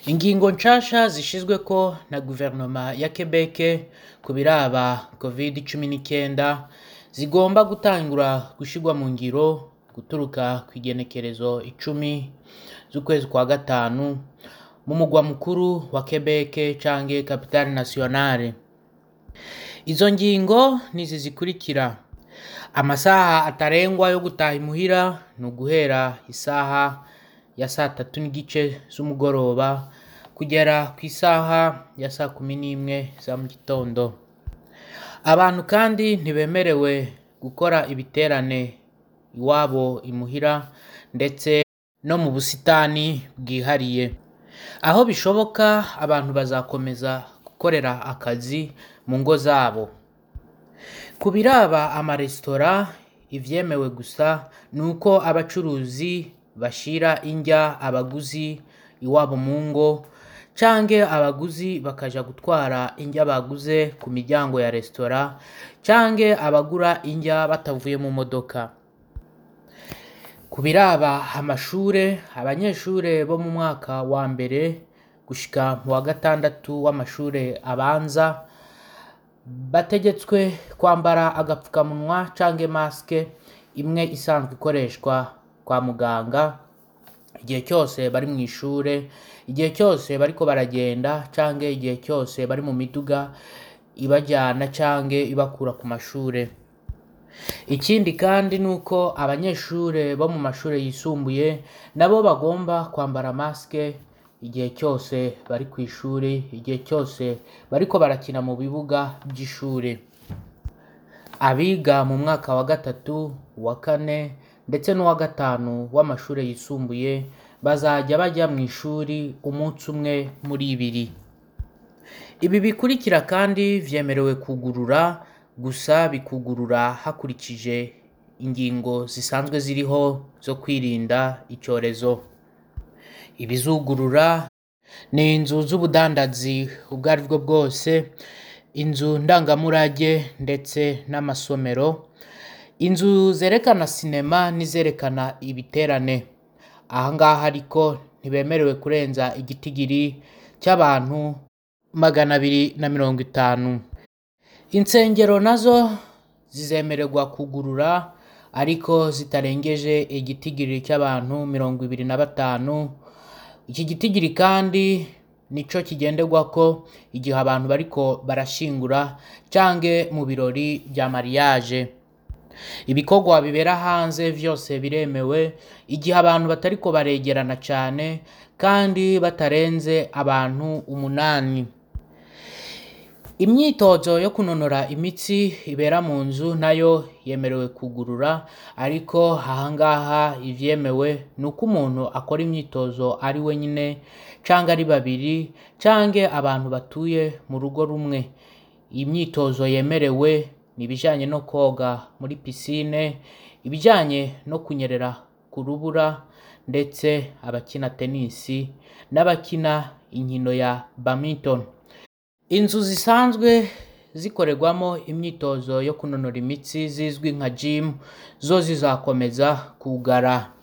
Ingingo nshasha zishizweko na guverinoma ya Quebec ku biraba covid cumi n'icyenda zigomba gutangura gushirwa mu ngiro guturuka kw'igenekerezo icumi z'ukwezi kwa gatanu mu mugwa mukuru wa Quebec canke capitale nationale. Izo ngingo nizi zikurikira: amasaha atarengwa yo gutaha imuhira ni uguhera isaha ya saa tatu n'igice z'umugoroba kugera ku isaha ya saa kumi n'imwe za mu gitondo. Abantu kandi ntibemerewe gukora ibiterane iwabo imuhira ndetse no mu busitani bwihariye. Aho bishoboka abantu bazakomeza gukorera akazi mu ngo zabo. Ku biraba amaresitora ivyemewe gusa ni uko abacuruzi bashira indya abaguzi iwabo mu ngo canke abaguzi bakaja gutwara indya baguze ku miryango ya resitora canke abagura indya batavuye mu modoka. Ku biraba amashure, abanyeshure bo mu mwaka wa mbere gushika mu wa gatandatu w'amashure abanza bategetswe kwambara agapfukamunwa canke maske imwe isanzwe ikoreshwa kwa muganga igihe cyose bari mw'ishure, igihe cyose bariko baragenda canke igihe cyose bari mu miduga ibajana canke ibakura ku mashure. Ikindi kandi ni uko abanyeshure bo mu mashure yisumbuye nabo bagomba kwambara maske igihe cyose bari kw'ishuri, igihe cyose bariko barakina mu bibuga vy'ishure. Abiga mu mwaka wa gatatu, uwa kane ndetse n'uwa gatanu w'amashure yisumbuye bazaja baja mw'ishuri umunsi umwe muri ibiri. Ibi bikurikira kandi vyemerewe kugurura gusa bikugurura hakurikije ingingo zisanzwe ziriho zo kwirinda icorezo. Ibizugurura ni inzu z'ubudandazi ubwo aribwo bwose, inzu ndangamurage ndetse n'amasomero, inzu zerekana sinema n'izerekana ibiterane. Aha ngaha ariko ntibemerewe kurenza igitigiri c'abantu magana abiri na mirongo itanu. Insengero nazo zizemererwa kugurura ariko zitarengeje igitigiri c'abantu mirongo ibiri na batanu. Iki gitigiri kandi nico kigenderwako igihe abantu bariko barashingura canke mu birori vya mariage. Ibikorwa bibera hanze vyose biremewe igihe abantu batariko baregerana cane kandi batarenze abantu umunani. Imyitozo yo kunonora imitsi ibera mu nzu nayo yemerewe kugurura ariko aha ngaha ivyemewe ni uko umuntu akora imyitozo ari wenyene canke ari babiri canke abantu batuye mu rugo rumwe. Iyi myitozo yemerewe ni ibijanye no koga muri piscine, ibijanye no kunyerera ku rubura ndetse abakina tenisi n'abakina inkino ya badminton. Inzu zisanzwe zikorerwamo imyitozo yo kunonora imitsi zizwi nka gym zo zizakomeza kwugara.